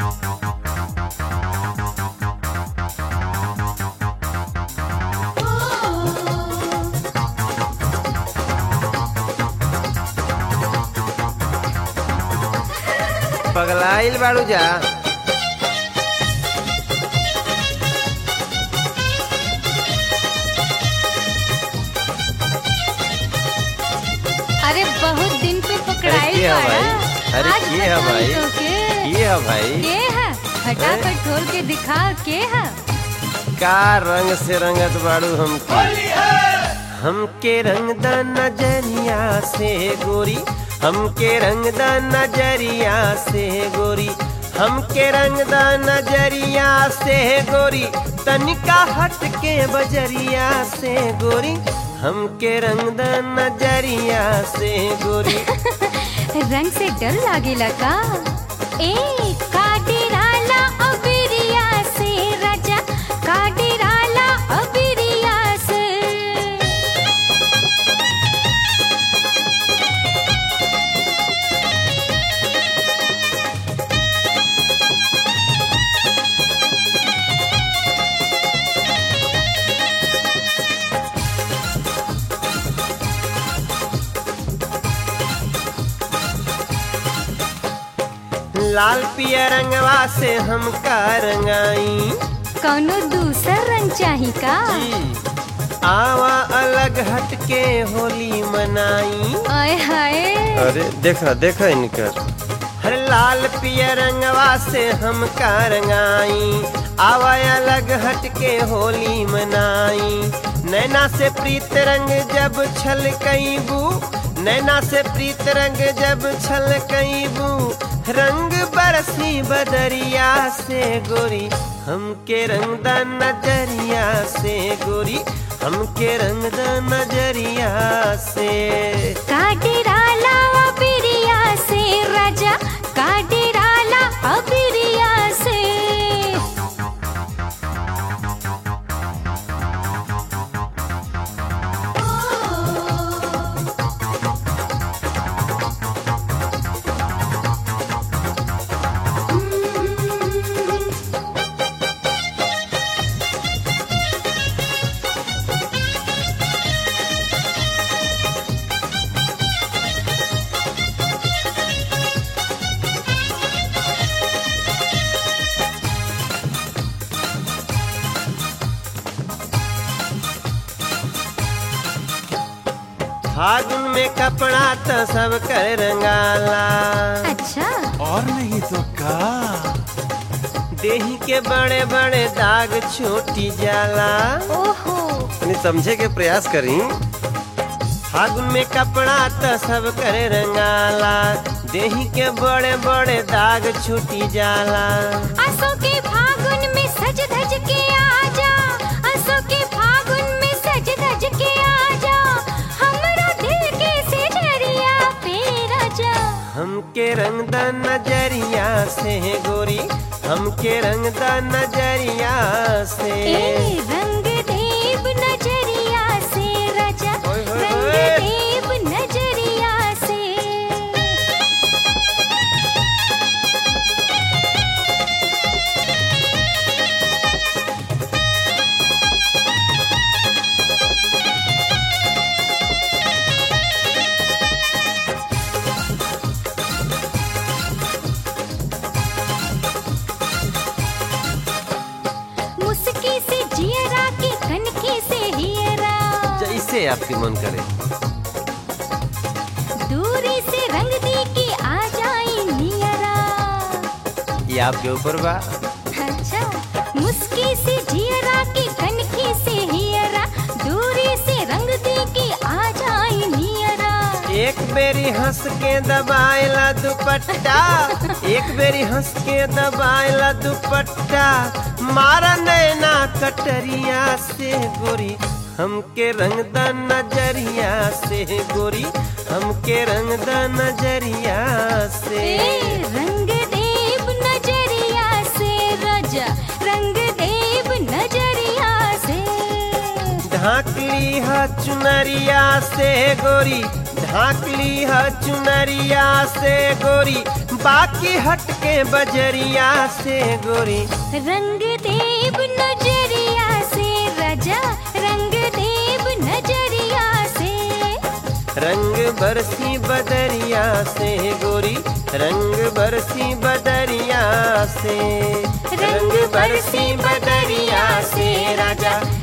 पगलाइल बाड़ू जा अरे बहुत दिन पे पकड़ाई के है बाड़ा। भाई? अरे आज के है बताई भाई? तो के ये है भाई के है फटाफट खोल के दिखा के है का रंग से रंगत बाड़ू हमके हमके रंग द नजरिया से गोरी हमके रंग द नजरिया से गोरी हमके रंग द नजरिया से गोरी तनिका हट के बजरिया से गोरी हमके रंग द नजरिया से गोरी रंग से डर लागेला का ए काटेराला अबिरिया से राजा काटेराला अबिरिया से लाल पिया रंगवा से हम का रंगाई कौनो दूसर रंग चाही का आवा अलग हट के होली मनाई आय हाय अरे देखा देखा इनकर हर लाल पिया रंगवा से हम का रंगाई आवा अलग हट के होली मनाई नैना से प्रीत रंग जब छल बू नैना से प्रीत रंग जब छल बू रंग बरसी बदरिया से गोरी हमके रंग द नजरिया से गोरी हमके रंग द नजरिया से काटेराला अबिरिया से राजा काटेराला अबिरिया से फागुन में कपड़ा तो सब कर रंगाला अच्छा और नहीं तो का देही के बड़े बड़े दाग छोटी जाला ओहो तनी समझे के प्रयास करी फागुन में कपड़ा तो सब कर रंगाला देही के बड़े बड़े दाग छूटी जाला असो के फागुन में सज धज के आजा असो के फागुन में सज धज के आजा हमरा दिल के सिजरिया पे राजा हमके रंग द नजरिया से गोरी हमके रंग द नजरिया से ए रंग देव नजरिया से राजा ओए होए रंग होए। देव नजरिया से मुस्की से जियरा की कनकी से हियरा जैसे आपके मन करे दूरी से रंग दी की आ जाई नियरा ये आपके ऊपर बा अच्छा मुस्की से जियरा की कनकी से हियरा दूरी से रंग दी की आ जाई नियरा एक बेरी हंस के दबाएला दुपट्टा एक बेरी हंस के दबाएला दुपट्टा मारा नैना कटरिया से गोरी हमके रंग द नजरिया से गोरी हमके रंग द नजरिया से ए रंग देव नजरिया से राजा रंग देव नजरिया से ढाकली ह चुनरिया से गोरी ढाकली ह चुनरिया से गोरी बाकी हटके बजरिया से गोरी रंग देव नजरिया से राजा रंग देव नजरिया से रंग बरसी बदरिया से गोरी रंग बरसी बदरिया से रंग बरसी बदरिया से राजा